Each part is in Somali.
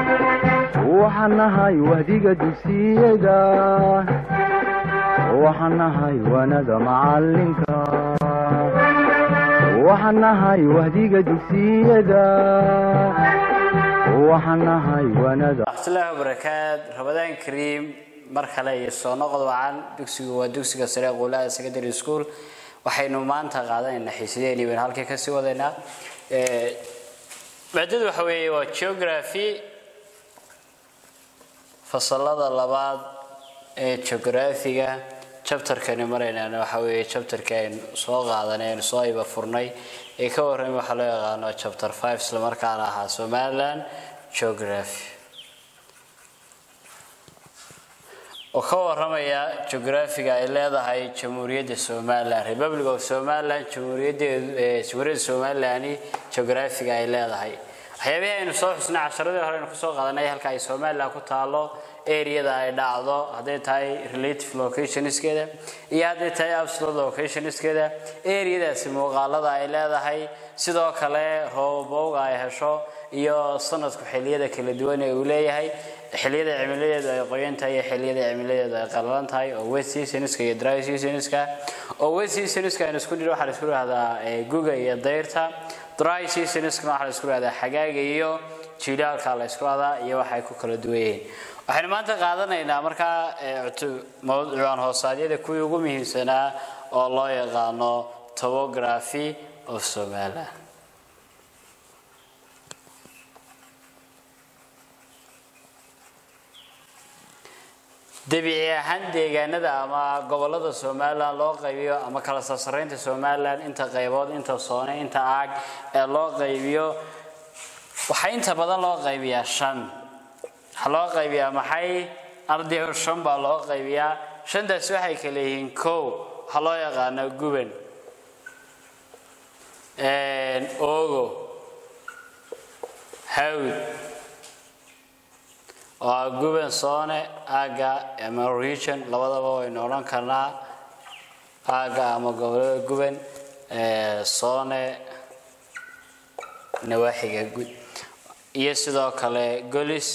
waxaan nahay wahdiga dugsiyada waxaan nahay waanada macalinka waxaan nahay wahdiga dugsiyada waxaan nahay waanada waraxmatullaahi wabarakaat ramadaan kariim mar kale iyo soo noqod wacan dugsigu waa dugsiga sare quulaada secondary school waxaynu maanta qaadanaynaa xiisadeeni baynu halkii kasii wadaynaa maadadu waxa weeye waa geography fasalada labaad ee geographiga chapterkani maraynaan waxa weeye chapterka aynu soo qaadanay aynu soo iba furnay ee ka warramay waxaa loo yaqaano chapter five isla markaana ahaa somaliland geography oo ka waramaya geographiga ay leedahay jamhuuriyadda somaliland republic of somaliland jamhuuriyaddeedu jamhuuriyadda somaliland geographiga ay leedahay waxyaabihii aynu soo xusnay casharadii hore aynu kusoo qaadanay halka ay somaliland ku taalo areada ay dhacdo hadday tahay relative locationskeeda iyo hadday tahay absolute locationskeeda areadaasi muuqaalada ay leedahay sidoo kale roobowga ay hesho iyo sanadku xilliyada kala duwan ee uu leeyahay xilliyada cimiladeedu ay qoyan tahay iyo xilliyada cimiladeedu ay qalalan tahay oo wet seasonska iyo dry seasonska oo wet seasonska aynu isku dhiro waxaa la isku dhahdaa guga iyo dayrta dry seasonskana waxaa la isku dhahdaa xagaaga iyo jilaalka la isku dhahdaa iyo waxay ku kala duwan yihiin waxaynu maanta qaadanaynaa markaa mawduucan hoosaadyada kuwii ugu muhiimsanaa oo loo yaqaano topography of somaliland dabiici ahaan deegaanada ama gobolada somalilan loo qaybiyo ama kala sarsaraynta somalilan inta qaybood inta soone inta aag ee loo qaybiyo waxaa inta badan loo qaybiyaa shan waxaa loo qaybiyaa maxay ardayo shan baa loo qaybiyaa shantaasi waxay kala yihiin kow waxaa loo yaqaano guban ogo hawd oo ah guban soone aagga ama region labadaba waynu odhan karnaa aagga ama gobolada guban soone nawaaxiga gud iyo sidoo kale golis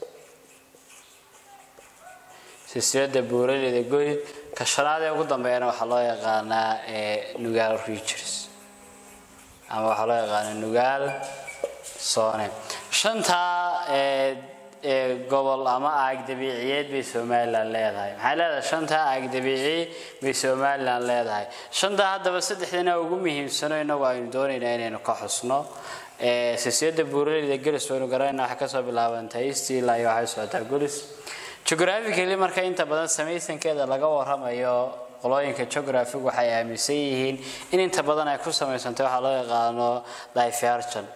silsilada buuraleyda golid ka shanaad ee ugu dambeeyana waxaa loo yaqaanaa nugaal regions ama waxaa loo yaqaanaa nugaal soone shantaa gobol ama aag dabiiciyeed bay somalilan leedahay maxay leedahay shantaa aag dabiici bay somalilan leedahay shantaa haddaba saddexdana ugu muhiimsano inagu aynu doonaynaa inaynu ka xusno silsilada buuraleyda golis waynu garanayna waxay kasoo bilaabantay stila iyo waxay socotaa golis geographically marka inta badan samaysankeeda laga waramayo qolooyinka geographic waxay aaminsan yihiin in inta badan ay ku samaysantay waxaa loo yaqaano diversion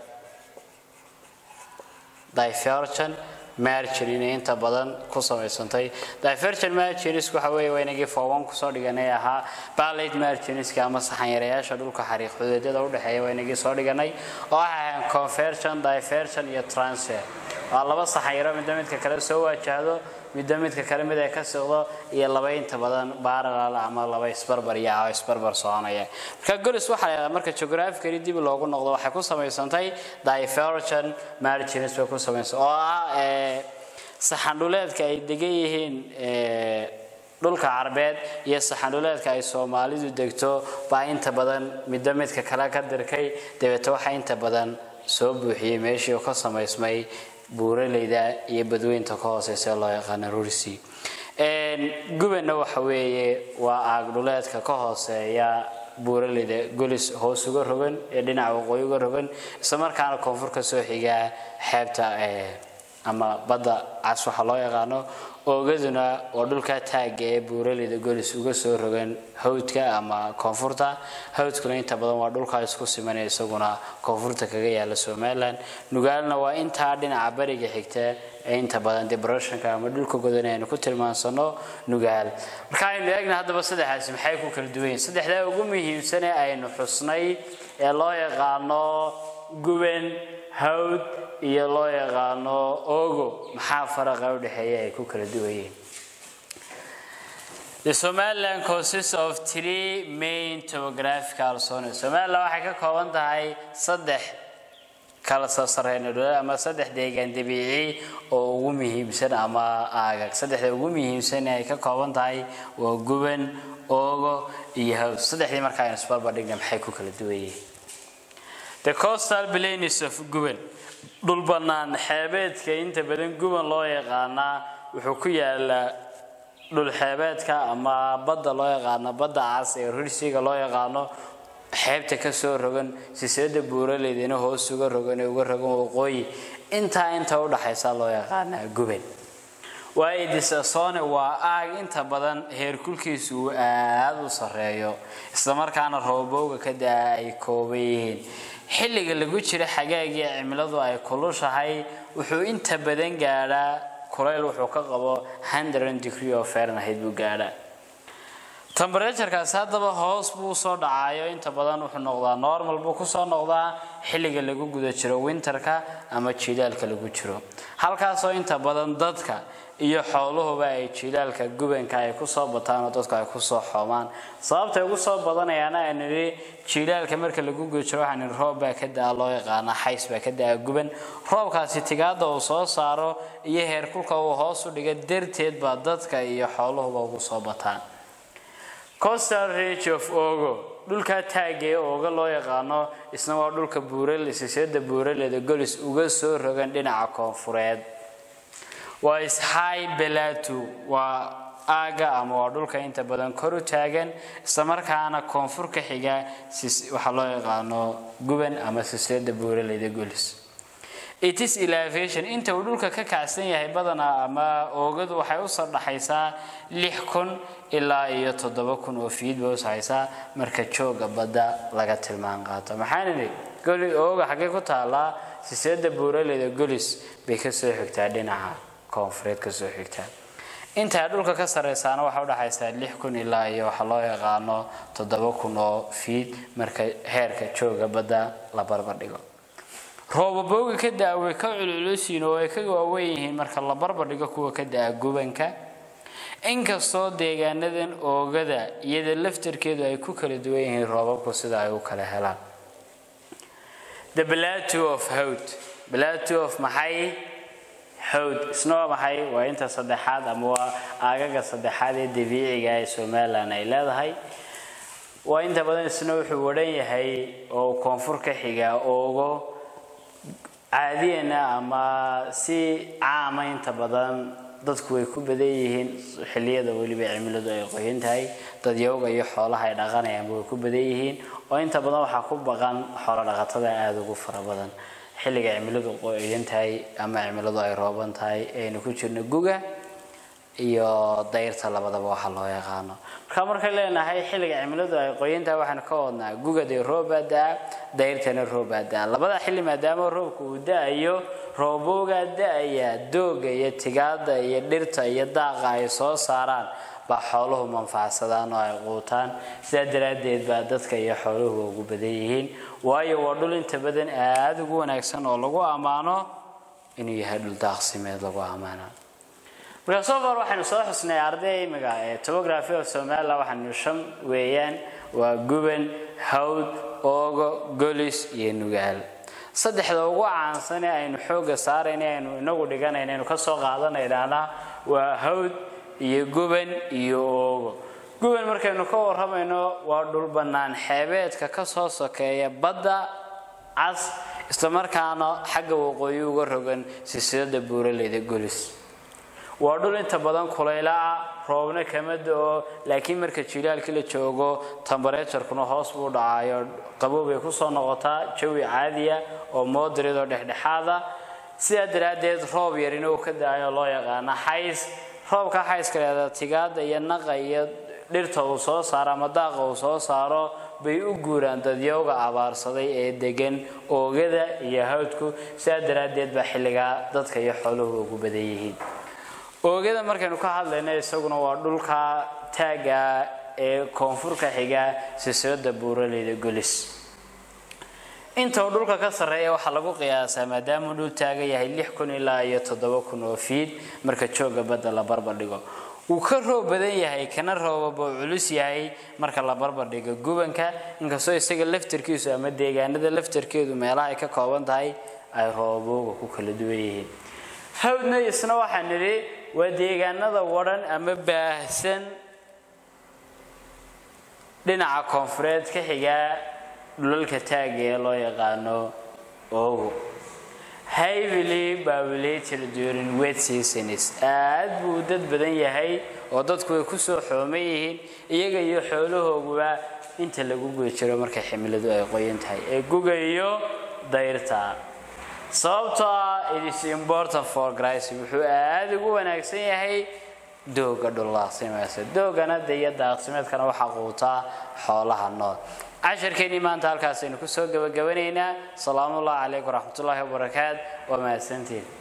diversion margin inay inta badan ku samaysantay diversion marginsku waxa weeye waa inagii fooban kusoo dhiganay ahaa ballad marginska ama saxanyarayaasha dhulka xariiq xuduudyada udhexeeya waa inagii soo dhiganay oo waxay ahayn conversion diversion iyo transfer waa laba saxanyaro midda midka kale soo waajahdo midda midka kale mid ay ka siqdo iyo laba inta badan baaralal ama laba isbarbar iyo oo isbarbar soconaya marka golis waxaa leedahay marka geographically dib loogu noqdo waxay ku samaysantay diversion margins bay ku samaysantay oo ah saxandhuleedka ay degan yihiin dhulka carbeed iyo saxandhuleedka ay soomaalidu degto baa inta badan midba midka kale ka dirkay dabeete waxaa inta badan soo buuxiyey meeshii oo ka samaysmay buuraleyda iyo badweynta ka hooseysa loo yaqaana rursi gubanna waxa weeye waa aagdhuleedka ka hooseeya buuraleyda golis hoos uga rogan ee dhinaca waqooyi uga rogan isla markaana koonfur ka soo xigaa xeebta ama badda cas waxa loo yaqaano oogaduna waa dhulka taagga ee buuraleyda golis uga soo rogan hawdka ama koonfurta hawdkuna inta badan waa dhulkaa isku simanaya isaguna koonfurta kaga yaala somalilan nugaalna waa intaa dhinaca bariga xigta ee inta badan debreshonka ama dhulka godan aynu ku tilmaansano nugaal marka aynu eegna haddaba saddexaasi maxay ku kala duwan yihin saddexdaa ugu muhiimsane aynu xusnay ee loo yaqaano guban hawd iyo loo yaqaano ogo maxaa faraqa u dhexeeya ay ku kala duwan yihiin The Somaliland consists of three main topographical zones. Somaliland waxay ka kooban tahay saddex kala sarsareyn ama saddex deegaan dabiici oo ugu muhiimsan ama aagag saddexda ugu muhiimsan ay ka kooban tahay waa guban oogo iyo hawd saddexdii markaa aynu isbarbardhigna maxay ku kala duwan yihiin the coastal plains of guban dhul bannaan xeebeedka inta badan guban loo yaqaanaa wuxuu ku yaalaa dhul xeebeedka ama badda loo yaqaano badda cas ee rirsiga loo yaqaano xeebta ka soo rogan siseeda buuraleydina hoos uga rogan ee uga rogan waqooyi intaa inta udhaxaysa loo yaqaanaa guban waayo disasone waa aag inta badan heerkulkiisu uu aada u sareeyo islamarkaana roobowga ka daa ay kooban yihiin xilliga lagu jira xagaagii cimiladu ay kulushahay wuxuu inta badan gaadhaa kulayl wuxuu ka qabo hundred degree of fahrenheit buu gaadhaa temberatuurkaasi haddaba hoos buu usoo dhacayo inta badan wuxuu noqdaa normal buu kusoo noqdaa xilliga lagu guda jiro winterka ama jilaalka lagu jiro halkaasoo inta badan dadka iyo xooluhuba ay jilaalka gubanka ay kusoo bataan oo dadku ay kusoo xoomaan sababtay ugu soo badanayaana aan nidhi jilaalka marka lagu guda jiro waxaan nidhi roob baa ka daa loo yaqaana xays baa ka daa guban roobkaasi tigaada uu soo saaro iyo heerkulka uu hoos u dhiga darteed baa dadka iyo xooluhuba ugu soo bataan coastal range of ogo dhulkaa taagee ooga loo yaqaano isna waa dhulka buurale siseeda buuraleeda golis uga soo rogan dhinaca koonfureed waa ishai belatu waa aaga ama waa dhulka inta badan kor u taagan islamarkaana koonfur ka xiga waxaa loo yaqaano guban ama siseeda buuraleeda golis itis elevation inta uu dhulka ka kacsan yahay badanaa ama oogadu waxay usoo dhaxaysaa lix kun ilaa iyo toddoba kun oo fiid bay usahaysaa marka jooga badda laga tilmaan qaato maxaan idhi goli ooga xaggee ku taallaa siseeda buuraleeda golis bay kasoo xigtaa dhinaca koonfureed kasoo xigtaa intaa dhulka ka sareysaana waxay udhaxaysaa lix kun ilaa iyo waxaa loo yaqaano toddoba kun oo fiid marka heerka jooga badda la barbardhigo roobabooga ka da-a way ka culculosiin oo ay ka waaweyn yihiin marka la barbardhigo kuwa ka da-a gubanka inkastoo deegaanadan oogada iyada laftarkeedu ay ku kala duwan yihiin roobabku sida ay u kala helaan the plateau of howd plateau of maxay howd isna waa maxay waa inta saddexaad ama waa aagaga saddexaad ee dabiiciga ee somalilan ay leedahay waa inta badan isna wuxuu wadhan yahay oo koonfur ka xigaa oogo caadiyana ama si caama inta badan dadku way ku badan yihiin xilliyada weliba cimiladu ay qoyan tahay dadyowga iyo xoolaha ay dhaqanayaanba way ku badan yihiin oo inta badan waxaa ku baqan xoolo dhaqatada aada ugu fara badan xilliga cimiladu qoyan tahay ama cimiladu ay rooban tahay aynu ku jirno guga iyo dayrta labadaba waxa loo yaqaano marka markay leenahay xilliga cimiladu ay qoyan tahay waxaan ka wadnaa gugadee roobbaa da-a dayrtana roobbaa da-a labada xilli maadaama roobka uu da-ayo rooboogaa da-aya dooga iyo tigaada iyo dhirta iyo daaqa ay soo saaraan baa xooluhu manfacsadaan oo ay quutaan sidaa daraaddeed baa dadka iyo xooluhu ugu badan yihiin waayo waa dhul inta badan aada ugu wanaagsan oo lagu ammaano inuu yahay dhul daaqsimeed lagu ammaano markaa soo far waxaynu soo xusnay arday imiga ee topography of somaliland waxaanu shan weeyaan waa guban hawd oogo golis iyo nugaal saddexda ugu caansan ee aynu xoogga saarayna aynu inagu dhiganayna aynu kasoo qaadanaynaana waa hawd iyo guban iyo oogo guban markaynu ka warramayno waa dhul bannaan xeebeedka kasoo sokeeya badda cas islamarkaana xagga waqooyi uga rogan silsilada buuraleyda golis waa dhul inta badan kulayla ah roobna kama da-o laakiin marka jilaalkii la joogo tambareejarkuna hoos buu dhacayo qabow bay kusoo noqotaa jawi caadiya oo moodarid oo dhexdhexaada sidaa daraaddeed roob yarina uu ka da-ayo loo yaqaana xays roobka xayska leeda tigaada iyo naqa iyo dhirta uu soo saaro ama daaqa uu soo saaro bay u guuraan dadyowga abaarsaday ee degan oogada iyo hawdku sidaa daraaddeed baa xilligaa dadka iyo xooluhu ugu badan yihiin oogada markaynu ka hadlayna isaguna waa dhulka taagga ee koonfurka xiga silsilada buuraleyda golis inta uu dhulka ka sarreeya waxaa lagu qiyaasaa maadaamuu dhul taagan yahay lix kun ilaa iyo toddoba kun oo fiid marka jooga badda la barbardhigo wuu ka roob badan yahay kana roobaba uu culus yahay marka la barbardhigo gubanka inkastoo isaga laftarkiisu ama deegaanada laftarkeedu meelaha ay ka kooban tahay ay roobooga ku kala duwan yihiin hawdna isna waxaan nidhi waa deegaanada wadhan ama baahsan dhinaca koonfureed ka xigaa dhulalka taaga ee loo yaqaano ogo heavily populated during wet seasons aad buu u dad badan yahay oo dadku way kusoo xooman yihiin iyaga iyo xoolahooguba inta lagu guda jiro markay ximiladu ay qoyan tahay ee guga iyo dayrta sababtoo ah it is important for grising wuxuu aada ugu wanaagsan yahay dooga dhullaaqsimeedka doogana de iyo daaqsimeedkana waxaa quutaa xoolaha nool casharkeennii maanta halkaasaynu kusoo gabagabanaynaa salaamullahi calaykum waraxmatullaahi wabarakaat waa mahadsantiin